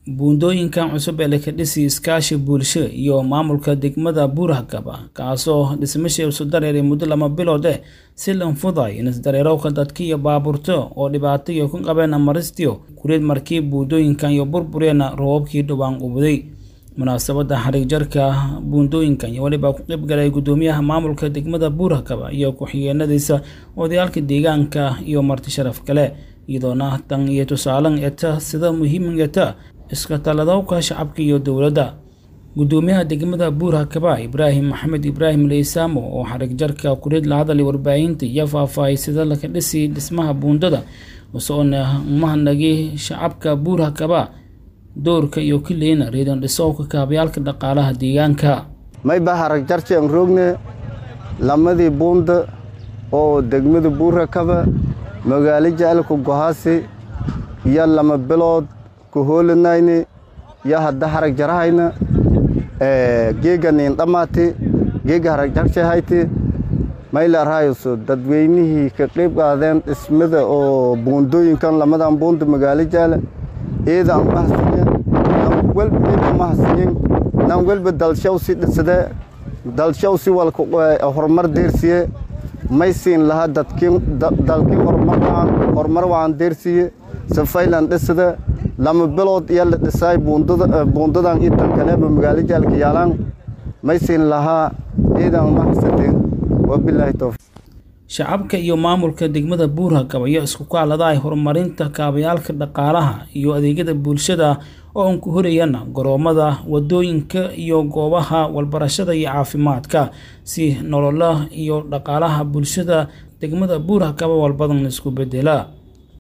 buundooyinkan cusub ee lakadhisi iskaashi bulsho iyo maamulka degmada buurhakaba kaasoo dhismasha isu dareeray muddo lama bilood eh si lanfuday in isdareerowka dadka iyo baabuurto oo dhibaato iyo ku qabeen maristiyo kureed markii buundooyinkan iyo burbureena roobabkii dhowaan ubuday munaasabada xariig jarka buundooyinkan iyo weliba ku qaybgalay gudoomiyaha maamulka degmada buurhakaba iyo ku-xigeenadiisa odayaalka deegaanka iyo marti sharaf kale iyadoona tan iyo tusaalan eta sida muhiimata iska taladowka shacabka iyo dowladda gudoomiyaha degmada buurhakaba ibraahim maxamed ibraahim leysaamo oo xarig jarka kureed la hadalay warbaahinta iyo faahfaahay sida laka dhisi dhismaha buundada usoona umahadnagay shacabka buurhakaba doorka iyo kileyna reedan dhisowka kaabayaalka dhaqaalaha deegaanka mayba harag jarci aan roogne lamadii buunda oo degmada buurhakaba magaalo jacalka gohaasi iyo lama bilood ku hoolanayni iyo hadda harag jarahayna geega niin dhammaati geega harag jarci hayti maylarhayso dadweynihii ka qayb qaadeen dhismada oo buundooyinkan lamadan buunda magaalo jaala eeda aan mahadsiyen nan welba eeda mahadsiyen nan welba dalshaw si dhisade dalshaw si walka horumar deersiye may siin lahaa dadkii dalkii horumar waan horumar waan deersiye safaylan dhisada lama bilood iyo la dhisaay buundada buundadan intan kaleba magaalo jaalka yaalaan may siin lahaa eedan mahadsadeen wabilaahi tawfiiq shacabka iyo maamulka degmada buurhakaba ayaa isku kaaladahay horumarinta kaabayaalka dhaqaalaha iyo adeegyada bulshada oo aan ku horayana garoomada wadooyinka iyo goobaha walbarashada iyo caafimaadka si nolola iyo dhaqaalaha bulshada degmada buurhakaba walbadan isku bedela